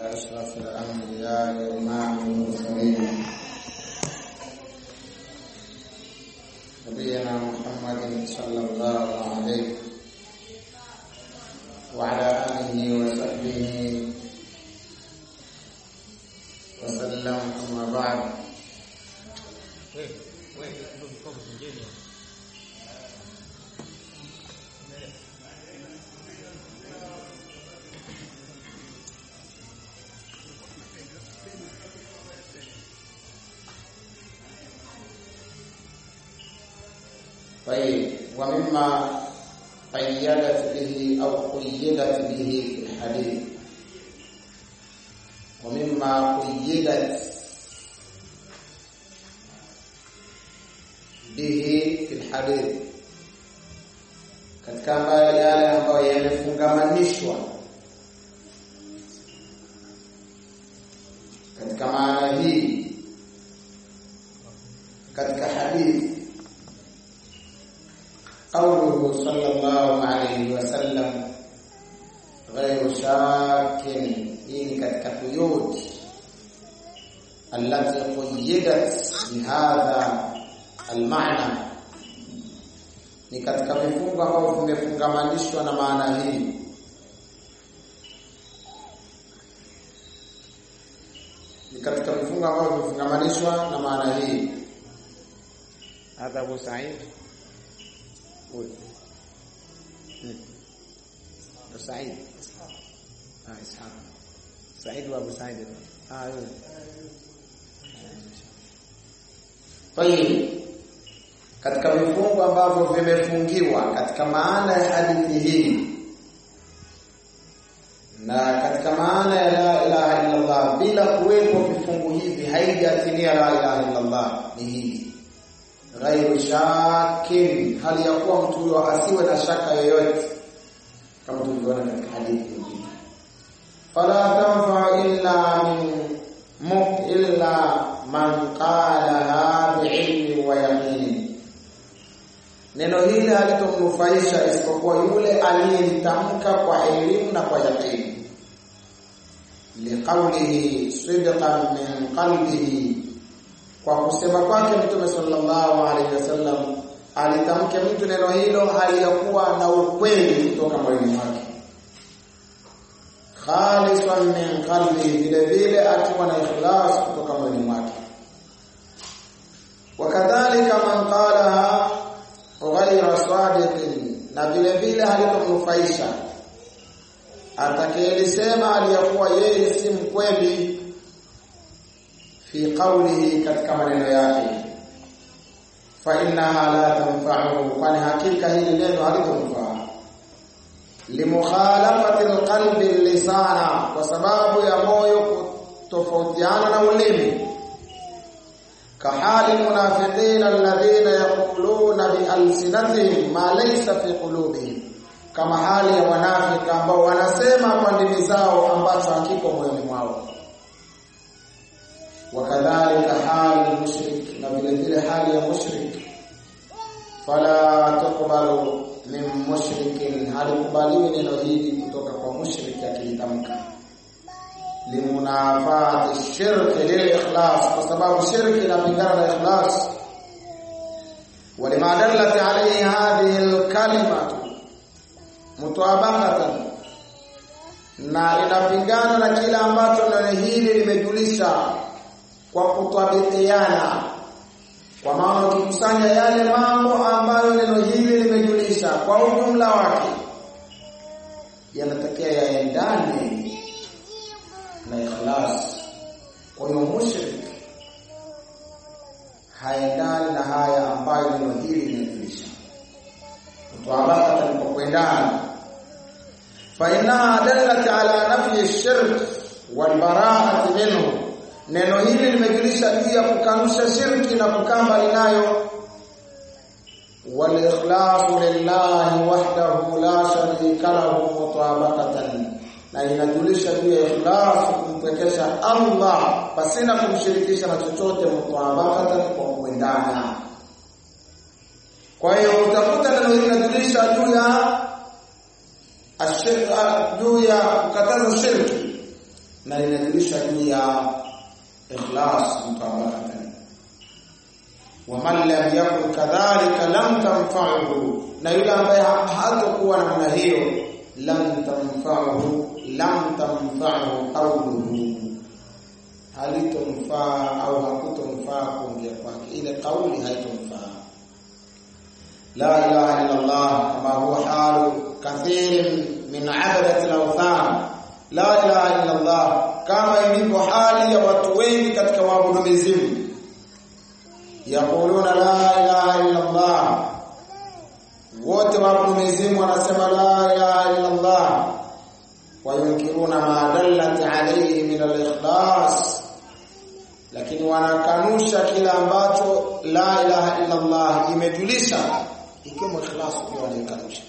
أشرف الأنبياء وإمام المرسلين نبينا محمد صلى الله عليه وعلى آله وصحبه وسلم أما بعد طيب ومما قيدت به أو قيدت به في الحديث ومما قيدت به في الحديث katika ambayo yale ambayo yamefungamanishwa katika maana hii katika hadithi قوله صلى الله عليه وسلم غير شاك إن katika قيود التي قيدت بهذا المعنى ni katika vifungo ambavyo vimefungamanishwa na maana hii ni katika vifungo ambavyo vimefungamanishwa na maana hii hadha Abu Sa'id قول أبو سعيد آه إسحاق سعيد وأبو سعيد آه يقول طيب katika vifungu ambavyo vimefungiwa katika maana ya hadithi hii na katika maana ya la ilaha illa Allah bila kuwepo vifungu hivi haijatimia la ilaha illa Allah ni hii ghairu shakin, hali ya kuwa mtu huyo asiwe na shaka yoyote, kama tulivyoona katika hadithi nyingine. Fala tanfa illa min mu illa man qalaha biilmi wa yaqini, neno hili halitomnufaisha isipokuwa yule aliyelitamka kwa elimu na kwa yaqini, liqaulihi sidqan min qalbihi kwa kusema kwake Mtume sallallahu alaihi wasallam alitamke mtu neno hilo hali ya kuwa na ukweli kutoka moyoni mwake, khalisan min qalbi, vile vile akiwa na ikhlas kutoka moyoni mwake. Wakadhalika man qalaha ghayra sadiqin, na vile vile halitomnufaisha atakayelisema aliyakuwa yeye si mkweli fi qawlihi katika maneno yake fa innaha la tanfa'uhu kwani hakika hili neno halitomfaa limukhalafati alqalbi lisana kwa sababu ya moyo kutofautiana na ulimi kahali munafiqina alladhina yaquluna bialsinatihim ma laysa fi qulubihim kama hali ya wanafiki ambao wanasema kwa ndimi zao ambacho hakiko moyoni mwao wakadhalika hali mushrik na vile vile hali ya mushrik fala tuqbalu min mushrikin halikubaliwi neno hili kutoka kwa mushrik akilitamka limunafati shirki lilikhlas kwa sababu shirki inapingana na ikhlas ولما دلت عليه هذه الكلمة مطابقة na inapingana na kila ambacho neno hili limejulisha kwa kutabikiana kwa maana ukikusanya yale mambo ambayo neno hili limejulisha kwa ujumla wake yanatakiwa yaendane na ikhlas kwa hiyo mushrik haendani na haya ambayo neno hili limejulisha mtawabaka alipokwendana fa innaha dallat ala nafyi ash-shirk wal bara'ati minhu neno hili limejulisha juu ya kukanusha shirki na kukaa mbali nayo wal ikhlasu lillahi wahdahu la sharika lahu mutabaqatan na inajulisha juu ya ikhlas kumpekesha Allah pasina kumshirikisha na chochote mutabaqatan kwa kuendana kwa hiyo utakuta neno hili linajulisha juu ya ashirka juu ya kukataza shirki na linajulisha juu ya ikhlas mutabakatan waman lam yakun kadhalika lam tanfa'uhu na yule ambaye hatakuwa namna hiyo lam tanfa'uhu lam tanfa'uhu qawluhu halitomfaa au hakutomfaa kuongea kwake ile kauli haitomfaa la ilaha illa Allah kama huwa halu kathirin min abadati al-awthan la ilaha illa Allah kama ilivyo hali ya watu wengi katika waabudu mizimu yaquluna la ilaha illa Allah wote waabudu mizimu wanasema la ilaha illa Allah wayunkiruna ma dallat alayhi min al-ikhlas lakini wanakanusha kila ambacho la ilaha illa Allah imejulisha ikiwemo ikhlas pia wanaikanusha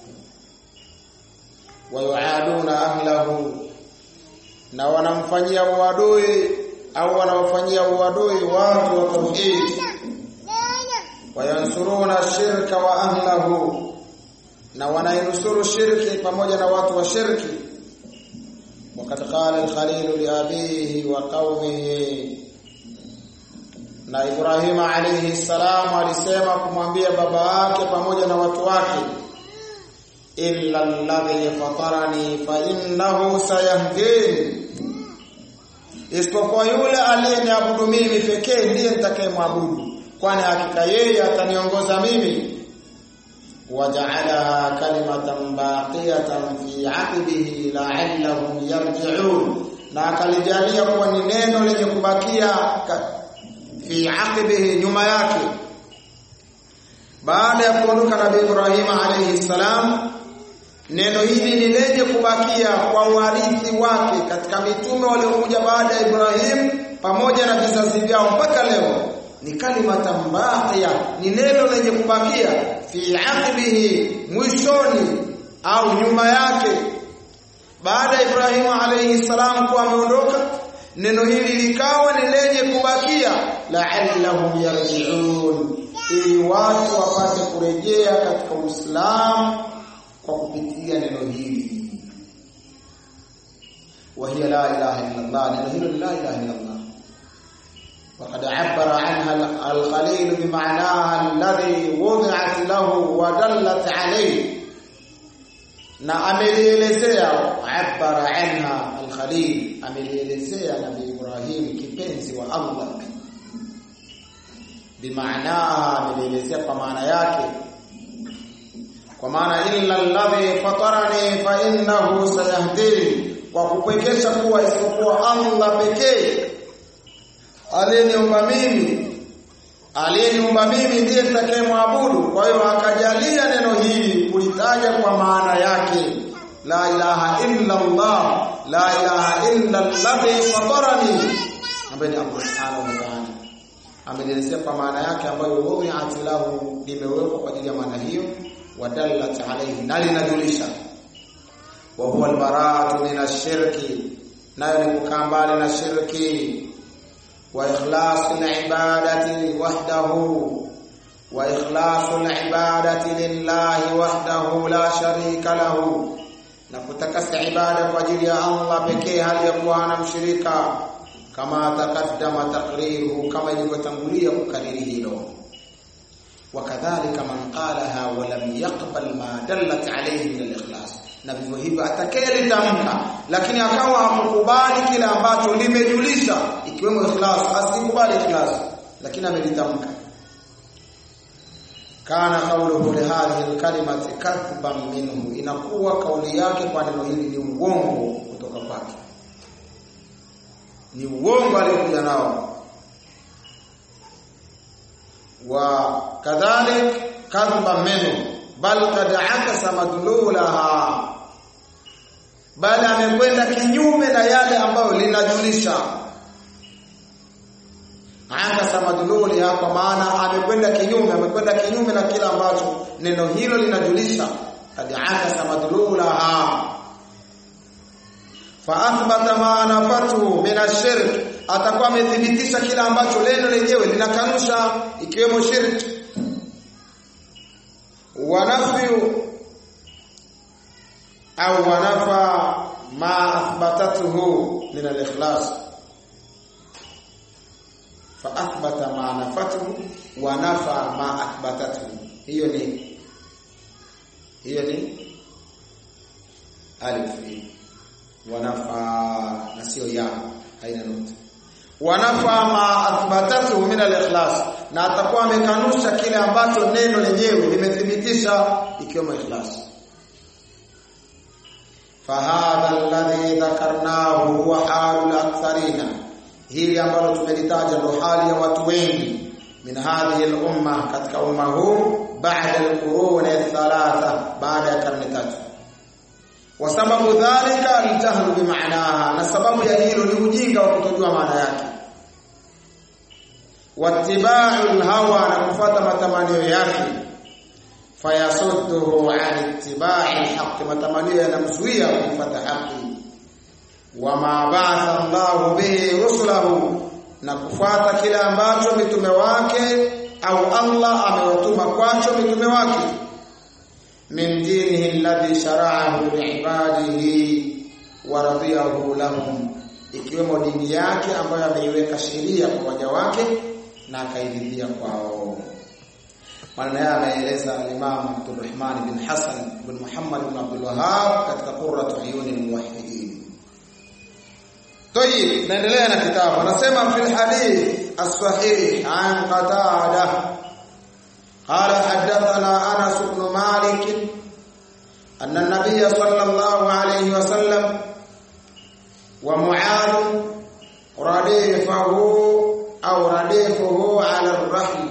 wayuaduna ahlahu na wanamfanyia uadui au wanawafanyia uadui watu wa tauhid wayansuruna shirka wa ahlahu na wanainusuru shirki pamoja na watu wa shirki وقد قال الخليل لأبيه وقومه na Ibrahim alayhi salam alisema kumwambia baba yake pamoja na watu wake illa alladhi fatarani fa innahu sayahdin isipokuwa yule aliyeniabudu mimi pekee ndiye nitakayemwabudu kwani hakika yeye ataniongoza mimi waja'alaha kalimatan baqiyatan fi 'aqibihi la'allahum yarji'un na akalijalia kuwa ni neno lenye kubakia fi 'aqibihi nyuma yake baada ya kuondoka nabii Ibrahim alayhi salam neno hili ni lenye kubakia kwa warithi wake katika mitume waliokuja baada ya Ibrahim pamoja na vizazi vyao mpaka leo ni kalimatan baqiya ni neno lenye kubakia fi aqibihi mwishoni au nyuma yake baada ya Ibrahimu alayhi salam kuwa ameondoka neno hili likawa ni lenye kubakia la'allahum yarji'un ili watu wapate kurejea katika Uislamu kwa kupitia neno hili وهي لا اله الا الله neno hilo la ilaha illa Allah وقد عبر عنها الخليل بمعناها الذي وضعت له ودلت عليه na amelielezea abara anha al-Khalil amelielezea Nabii Ibrahim kipenzi wa Allah bimaana amelielezea kwa maana yake kwa maana illa alladhi fatarani fa innahu sayahdini kwa kupwekesha kuwa isipokuwa Allah pekee aliyeniumba mimi aliyeniumba mimi ndiye nitakayemwabudu kwa hiyo akajalia neno hili kulitaja kwa maana yake la ilaha illa Allah la ilaha illa alladhi fatarani ambaye ni Allah subhanahu wa ta'ala ameelezea kwa maana yake ambayo wudi'at lahu limewekwa kwa ajili ya maana hiyo wadallat alayhi na linajulisha wa huwa albara'atu min ash-shirki nayo ni kukaa mbali na shirki وإخلاص العبادة وحده وإخلاص العبادة لله وحده لا شريك له na kutakasa ibada kwa ajili ya Allah pekee hali ya kuwa hana mshirika kama takaddama taqriruhu kama ilivyotangulia kukariri hilo wakadhalika man qalaha wa lam yaqbal ma dallat alayhi min al-ikhlas na vivyo hivyo atakayelitamka lakini akawa hakukubali kile ambacho limejulisha ikiwemo ikhlas asikubali ikhlas lakini amelitamka kana qawluhu li hadhihi alkalimati kadhban minhu inakuwa kauli yake kwa neno hili ni uongo kutoka kwake ni uongo aliyokuja nao wa kadhalik kadhban minhu bal kad akasa madlulaha bali amekwenda kinyume na yale ambayo linajulisha akasa madluliha kwa maana amekwenda kinyume amekwenda kinyume na kila ambacho neno hilo linajulisha kad akasa madlulaha fa athbata ma nafatuhu min ash-shirk atakuwa amethibitisha kila ambacho neno lenyewe linakanusha ikiwemo shirki wanafyu au wanafa ma athbatatuhu min al-ikhlas fa athbata ma nafatuhu wa nafa ma athbatatuhu hiyo ni hiyo ni alif wa nafa na sio ya haina nukta wanafa ma athbatatu min al-ikhlas na atakuwa amekanusha kile ambacho neno lenyewe limethibitisha ikiwemo ikhlas fahadha alladhi dhakarnahu huwa halul aktharina hili ambalo tumelitaja ndo hali ya watu wengi min hadhihi al-umma katika umma huu baada al-qurun thalatha baada ya karne tatu wa sababu dhalika aljahlu bimaanaha na sababu ya hilo ni ujinga wa kutojua maana yake wattiba'u alhawa na kufuata matamanio yake fayasudduhu an ittiba'i alhaq matamanio yanamzuia kufuata haki wama ba'atha Allahu bihi rusulahu na kufuata kile ambacho mitume wake au Allah amewatuma kwacho mitume wake min dinihi alladhi shara'ahu liibadihi wa radiyahu lahum ikiwemo dini yake ambayo ameiweka sheria kwa waja wake na akairidhia kwao maana yeye ameeleza al-Imam Abdurrahman bin Hassan bin Muhammad bin Abdul Wahhab katika Qurratu Uyuni al-Muwahhidin طيب naendelea na kitabu anasema fil hadith as-sahih an qatada قال حدثنا انس بن مالك ان النبي صلى الله عليه وسلم ومعاذ رديفه او رديفه على الرحل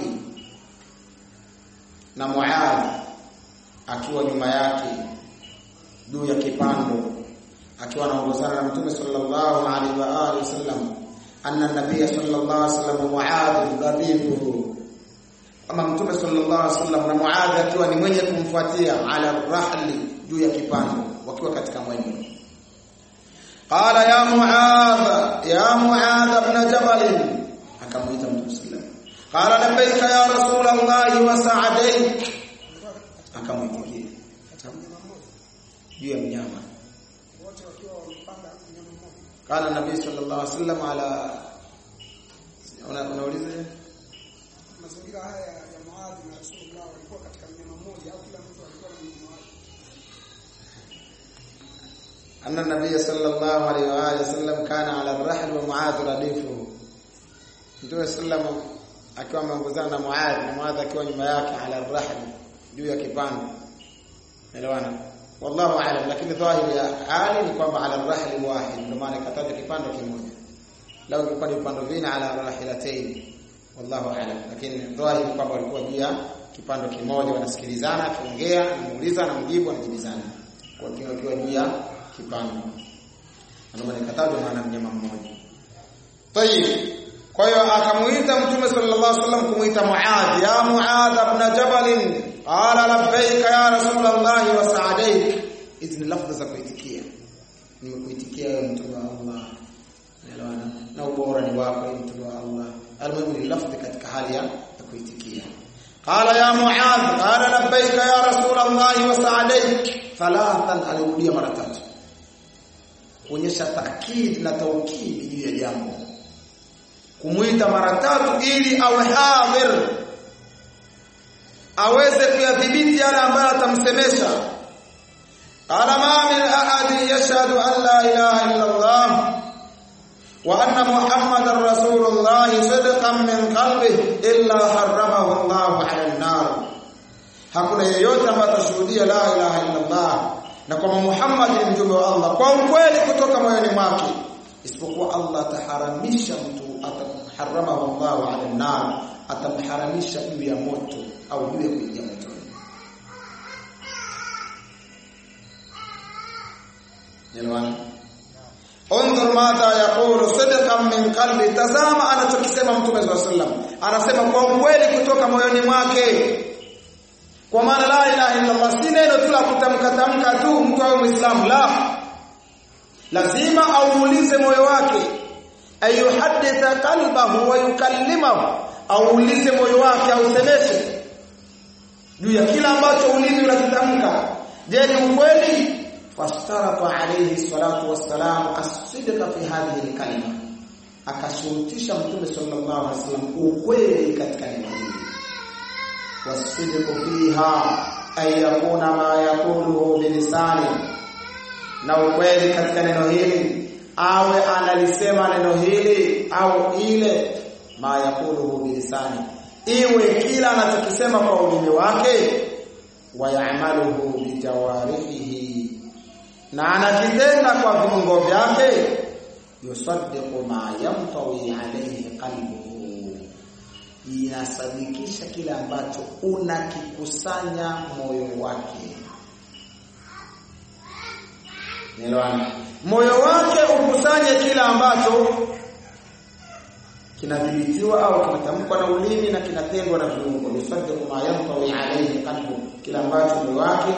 na Muadh akiwa nyuma yake juu ya kipando akiwa anaongozana na Mtume sallallahu alaihi wa alihi wasallam anna nabiy sallallahu alaihi wasallam Muadh ghadibuhu kama Mtume sallallahu alaihi wasallam na Muadh akiwa ni mwenye kumfuatia ala rahli juu ya kipando wakiwa katika mwendo qala ya Muadh ya Muadh ibn Jabal akamuita Mtume sallallahu qala labbaika ya rasul Allah wa sa'adaik akamuitikia juu ya mnyama wote wakiwa wamepanda mnyama mmoja. qala nabii sallallahu alaihi wasallam ala una- unauliza Mazingira haya ya Muadh na Rasulullah walikuwa katika mnyama mmoja au kila mtu alikuwa na mnyama wake. anna nabii sallallahu alaihi wa alihi wasallam kana ala ar-rahl wa muadh radifuhu Mtume sallam akiwa ameongozana na Muadh na Muadh akiwa nyuma yake ala ar-rahl juu ya kipando elewana wallahu aalam lakini dhahiri ya hali ni kwamba ala ar-rahl wahid ndio maana ikataja kipando kimoja lau ilikuwa ni vipando vina ala rahilatayn wallahu aalam lakini dhahiri ni kwamba walikuwa juu ya kipando kimoja wanasikilizana akiongea anamuuliza anamjibu anajibizana kwa kiwa kiwa juu ya kipando ndio maana ikatajwa maana mnyama mmoja Tayib. Kwa hiyo akamuita Mtume sallallahu alaihi wasallam kumuita Muadh, ya Muadh ibn Jabal, qala labbaika ya Rasulullah wa sa'adaik. Hizi ni lafdhi za kuitikia. Nimekuitikia wewe mtume wa Allah. Unaelewana? Na ubora ni wako wewe mtume wa Allah. Almuhimu ni lafdhi katika hali ya ya kuitikia. Qala ya Muadh, qala labbaika ya Rasulullah wa sa'adaik. Thalathan alirudia mara tatu. Kuonyesha taakid na taukid juu ya jambo kumuita mara tatu ili awe hadhir aweze kuyadhibiti yale ambayo atamsemesha qala ma min ahadin yashhadu an la ilaha illa Allah wa anna muhammadar rasulullah sidqan min qalbihi illa harramahu Allah ala an-nar hakuna yeyote ambaye atashuhudia la ilaha illa Allah na kwamba Muhammad ni mjumbe wa Allah kwa ukweli kutoka moyoni mwake isipokuwa Allah ataharamisha mtu ataharamahu Allah ala nar atamharamisha juu ya moto au juu ya kuingia motoni Nilwana Undur madha yaqulu sidqan min qalbi tazama anachokisema mtume swalla sallam anasema kwa ukweli kutoka moyoni mwake kwa maana la ilaha illa Allah si neno tu la kutamka tamka tu mtu awe muislamu la lazima auulize moyo wake ayuhadditha qalbahu wa yukallimahu auulize moyo wake ausemeshe juu ya kila ambacho ulimi unakitamka je ni ukweli فاشترط عليه الصلاة والسلام الصدق في هذه الكلمة akashurutisha mtume sallallahu alaihi wasallam ukweli katika neno hili wasidqu fiha ay yakuna ma yaquluhu bilisani na ukweli katika neno hili awe analisema neno hili au ile ma yaquluhu bilisani iwe kila anachokisema kwa ulimi wake wayamaluhu bijawarihi na anakitenda kwa viungo vyake yusaddiqu ma yamtawi alayhi qalbuhu inasadikisha kile ambacho unakikusanya moyo wake Nelewana moyo wake ukusanye kile ambacho kinadhibitiwa au kinatamkwa na ulimi na kinatendwa na viungo yusaddiqu ma yamtawi alayhi qalbu kile ambacho moyo wake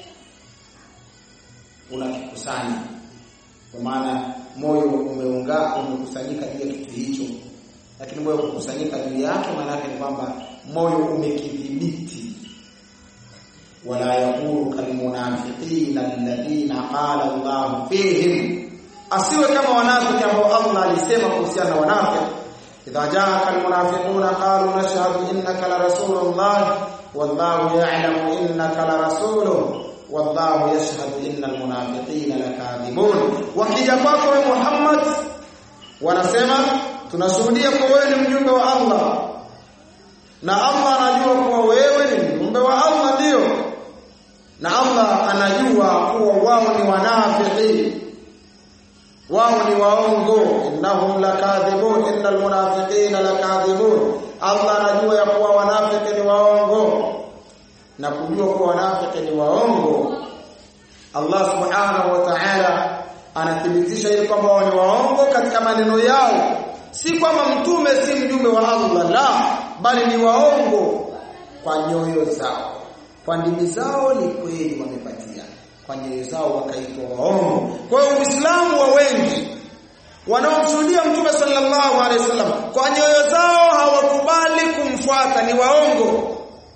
unakikusanya kwa maana moyo umeunga umekusanyika juu ya kitu hicho lakini moyo kukusanyika juu yake maana yake ni kwamba moyo umekidhibiti wala yakunu kalmunafiqina alladhina qala Allah fihim asiwe kama wanafiki ambao Allah alisema kuhusiana na wanafiki idha jaa almunafiquna qalu nashhadu innaka la rasulullah wallahu ya'lamu innaka la rasuluhu wallahu yashhadu innal munafiqina lakadhibun wakija kwako wewe Muhammad wanasema tunashuhudia kwa wewe ni mjumbe wa Allah na Allah anajua kuwa wewe ni mjumbe wa Allah ndio na Allah anajua kuwa wao ni wanafiki wao ni waongo innahum lakadhibun innal munafiqina lakadhibun Allah anajua ya kuwa wanafiki ni waongo na kujua kuwa wanafiki ni waongo Allah subhanahu wa ta'ala anathibitisha ili kwamba wao ni waongo katika maneno yao si kwamba mtume si mjumbe wa Allah la bali ni waongo kwa nyoyo zao kwa ndimi zao ni kweli wamepatia kwa nyoyo zao wakaitwa waongo kwa hiyo uislamu wa wengi wanaomshuhudia mtume sallallahu alaihi wasallam kwa nyoyo zao hawakubali kumfuata ni waongo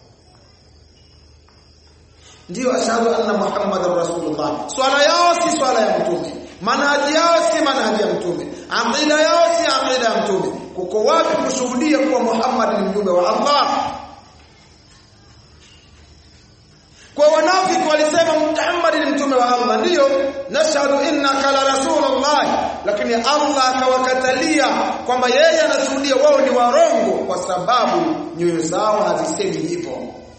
ndio ashhadu anna muhammadar rasulullah swala yao si swala ya mtume manhaji yao si manhaji ya mtume aqida yao si aqida ya mtume kuko wapi kushuhudia kuwa muhammad ni mjumbe wa allah kwa wanafiki walisema Muhammad ni mtume wa Allah ndio nashhadu innaka la rasulullah lakini Allah akawakatalia kwamba yeye anashuhudia wao ni warongo kwa sababu nyoyo zao hazisemi hivyo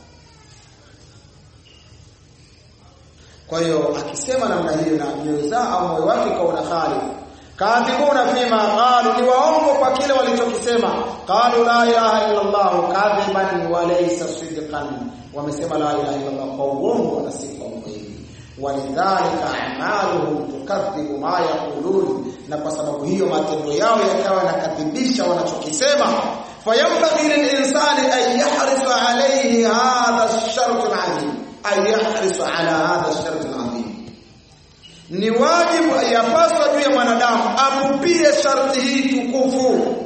kwa hiyo akisema namna hiyo na nyoyo zao au moyo wake kaona khali kadhibuna fima qalu ni waongo kwa kile walichokisema qalu la ilaha illa allah kadhiban wa laysa sidqan wamesema la ilaha illa allah kwa uongo na si kwa ukweli walidhalika a'maluhum tukadhibu ma yaqulun na kwa sababu hiyo matendo yao yakawa yanakadhibisha wanachokisema fayambaghi lilinsani an yahrisa alayhi hadha ash-shart al-azim an yahrisa ala hadha ash-shart al-azim ni wajibu yapaswa juu ya mwanadamu apupie sharti hii tukufu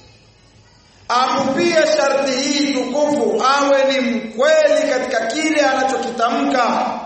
apupie sharti hii tukufu awe ni mkweli katika kile anachokitamka